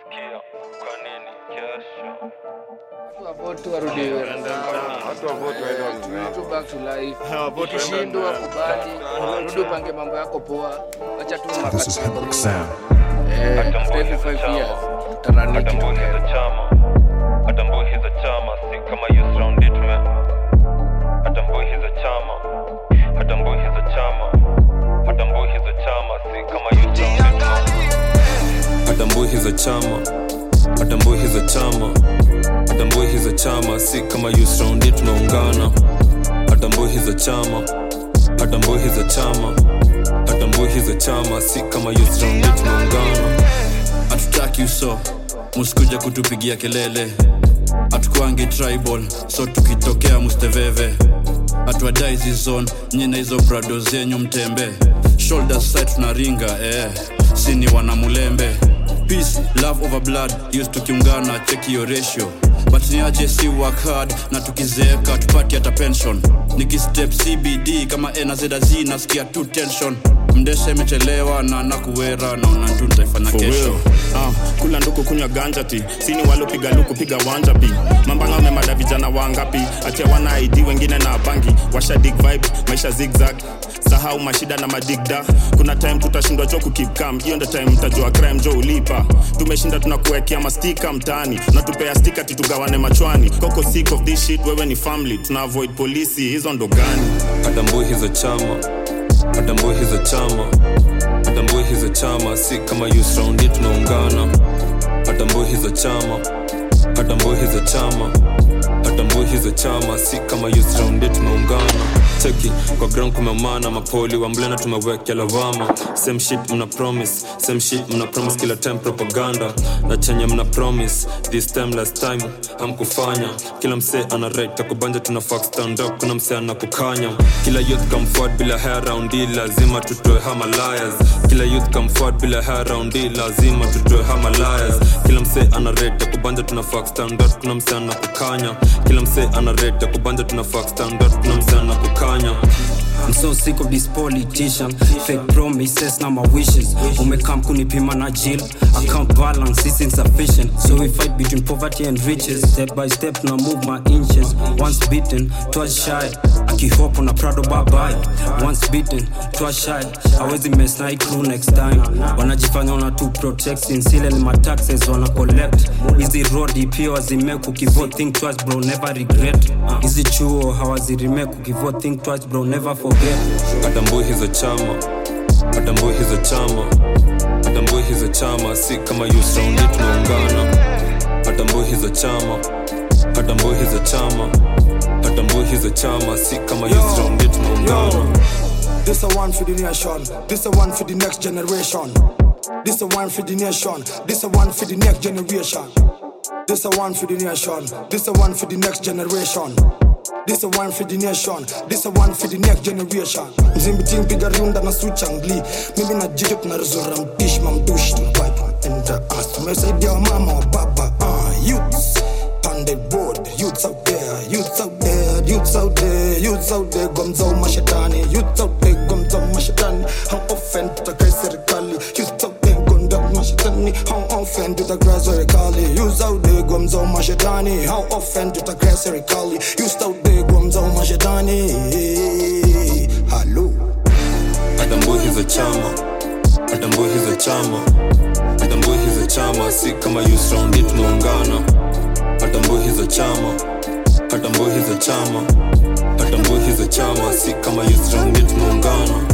Sikia, kwa nini kesho? Wavote warudi Watu wa vote waende wazoee. to back to life. Hawavote Ukishindwa waende kubali, rudi upange mambo yako poa. Acha tu This is Hendrik Sound. Eh, Hata after every mbuzi za five chama. years tutarani Hata kitu mbuzi za gani? chama. Hata mbuzi za chama, si kama youth round it man. Hata mbuzi za chama. Hata mbuzi za chama. Hata mbuzi za chama, si kama youth round it man. hata mbuhi za chama hata mbuhi za chama hata mbuhi za chama si kama youth round hii tunaungana hata mbuhi za chama hata mbuhi za chama hata mbuhi za chama si kama youth round hii tunaungana hatutaki uso musikuja kutupigia kelele hatukwangi tribal so tukitokea musteveve hatuadai zizon nyina hizo brado zenyu mtembe shoulder side tunaringa eh. sini wanamulembe peace love over blood used tukiungana cheki yo ratio but niaje si work hard na tukizeeka tupati hata pension nikistep cbd kama nazz nasikia tu tension mdesha imechelewa na nakuwera naona tu nitaifanya For kesho real. Uh, kula nduku kunywa ganja ti sini walopiga luku piga wanja pi mambanga wamemada vijana wangapi achia wana id wengine na bangi washa dig vibe maisha zigzag sahau mashida na madigda kuna time tutashindwa jo kukip cam hiyo ndo time mtajua crime jo ulipa tumeshinda tunakuwekea mastika mtaani natupea stika titugawane machwani koko sick of this shit wewe ni family tuna avoid polisi hizo ndo gani hata mbuhi za chama hata mbuhi za chama hata mbuhi za chama si kama youth round hii tunaungana hata mbuhi za chama hata mbuhi za chama hata mbuhi za chama si kama youth round hii tunaungana cheki kwa ground kumemana mapoli wa mblena tumewekea lawama same shit mna promise same shit mna promise kila time propaganda na chenye mna promise this time last time hamkufanya kila msee ana right takubanja tuna fuck stand up kuna msee anakukanya kila youth come forward bila hair round hii lazima tutoe hama liars kila youth come forward bila hair round hii lazima tutoe hama liars kila msee ana right takubanja tuna fuck stand up kuna msee anakukanya kila msee ana right takubanja tuna fuck stand up kuna msee anakukanya I'm so sick of this politician Fake promises na my wishes Umekam kunipima na jill Account balance is insufficient So we fight between poverty and riches Step by step na move my inches Once beaten, twice shy Akihopo na Prado bye bye Once beaten, twice shy Hawezi mess na hii crew next time Wanajifanya wana tu protect Sinsile ni my taxes wana collect Hizi road pia wazimeku Kivote think twice bro never regret Hizi chuo hawazirimeku Kivote think twice bro never forget hata mbuhi za chama hata mbuhi za chama hata mbuhi za chama si kama youth round hii tunaungana hata mbuhi za chama hata mbuhi za chama hata mbuhi za chama si kama youth round hii tunaungana This a one for the nation. This a one for the next generation. This a one for the nation. This a one for the next generation. This a one for the nation. This a one for the next generation. This a one for the nation. This a one for the next generation. Mzimbiting piga riunda na suchangli. Mimi na jijo tunaruzura mpish mamdush tunapipe enter us. Tumesaidia wa mama wa baba. Uh, youths on the board. Youths out there. Youths out there. Youths out there. Youths out there. Gomzao mashetani. Youths out there. Gomzao mashetani. How often tutakai serikali. Youths out there. Gonda mashetani. How often tutakai serikali. Youths out there. Gomzao mashetani. How often tutakai serikali. Youths out there. Gomzao mashetani. Hello. hata mbuhi za chama hata mbuhi za chama hata mbuhi za chama si kama youth round hii tunaungana hata mbuhi za chama hata mbuhi za chama hata mbuhi za chama si kama youth round hii tunaungana